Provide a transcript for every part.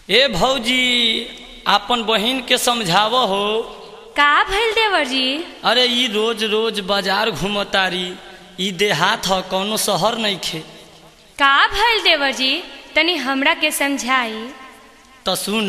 ए भौजी आपन बहिन के समझाव हो का भइल देवर जी अरे ई रोज रोज बाजार घूमतारी ई देहात ह कौनो शहर नइखे का भइल देवर जी तनी हमरा के समझाई त सुन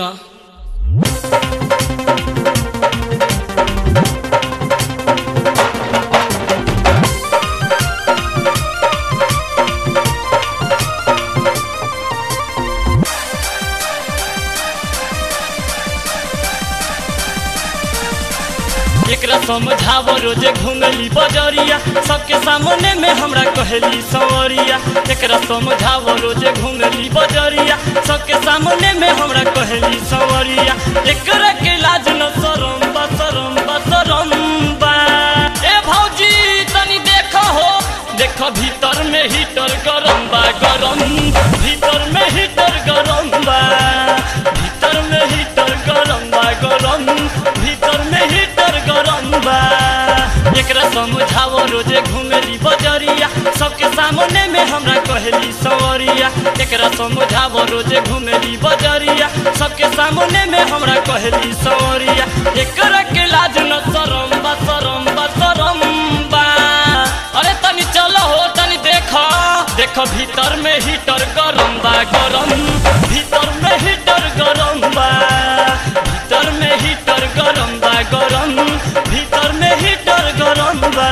एकरा समझाव रोजे घूमेली बजरिया सबके सामने में हमरा कहेली सवरिया एकरा समझाव रोजे घूमेली बजरिया सबके सामने में हमरा कहेली सवरिया एकरा के लाज न शरम बा शरम बा शरम बा ए भौजी तनी देख हो देख भीतर में हीटर गरम बा गरम भीतर में हीटर गरम बा भीतर में हीटर गरम बा गरम भीतर में हीटर गरम बा एकरा समझाव रोजे घूमेली बजरिया सबके सामने में हमरा कहेली सवरिया एकरा समझाव रोजे घूमेली बजरिया सबके सामने में हमरा कहेली सवरिया एकरा के लाज न शरम बा शरम बा शरम बा अरे तनी चलो हो तनी देख देख भीतर में हीटर गरम बा गरम भीतर में हीटर गरम बा भीतर में हीटर गरम बा गरम भीतर में हीटर गरम बा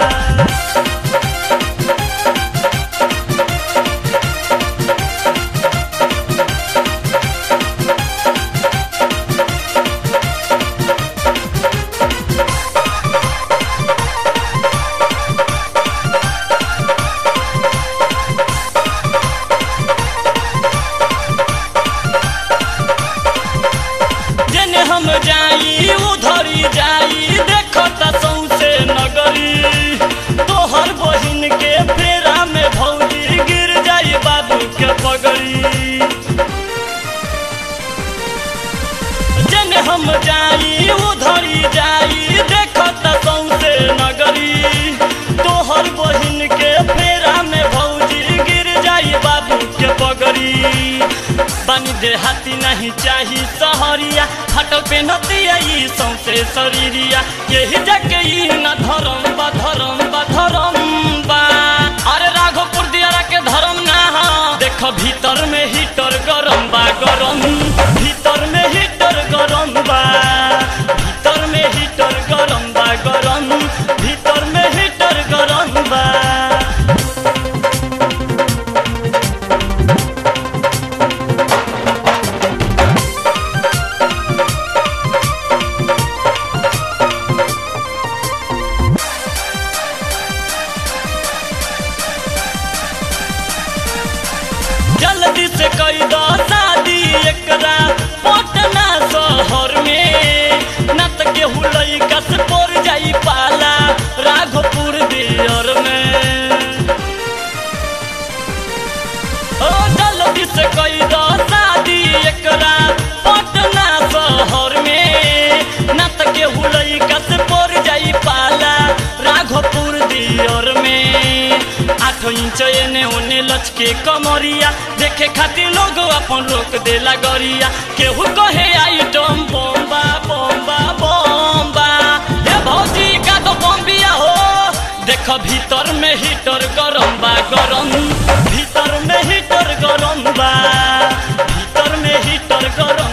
जेने हम जाई उधरी जाई देखो त सौसे नगरी तोहर बहिन के फेरा में भौजी गिर जाई बाबू के पगड़ी जेने हम जाई उधरी जाई देखो त सौसे नगरी तोहर बहिन के फेरा में भौजी गिर जाई बाबू के पगड़ी बानी देहाती नहीं चाही सहरिया फटल पे नतिया ई सौसे शरीरिया यही जाके ई न धरम बा धरम बा धरम बा अरे राघोपुर दियारा के धरम ना हा देख भीतर में हीटर गरम बा गरम भीतर में हीटर गरम बा भीतर में हीटर गरम बा गरम भीतर में हीटर गरम बा जल्दी से कई दो शादी एकरा पटना शहर में न त केहू लइका से पड़ जाई पाला राघोपुर दियर में ओ जल्दी से कई दो शादी एकरा पटना शहर में न त केहू लइका से पड़ जाई पाला राघोपुर दियर में आठ इंच एने ओने लचके कमरिया देखे खातिर लोग अपन रोक देला गरिया केहू कहे आइटम बम्बा बम्बा बम्बा हे भौजी का तो बम्बिया हो देख भीतर में हीटर गरम बा गरम भीतर में हीटर गरम बा भीतर में हीटर गरम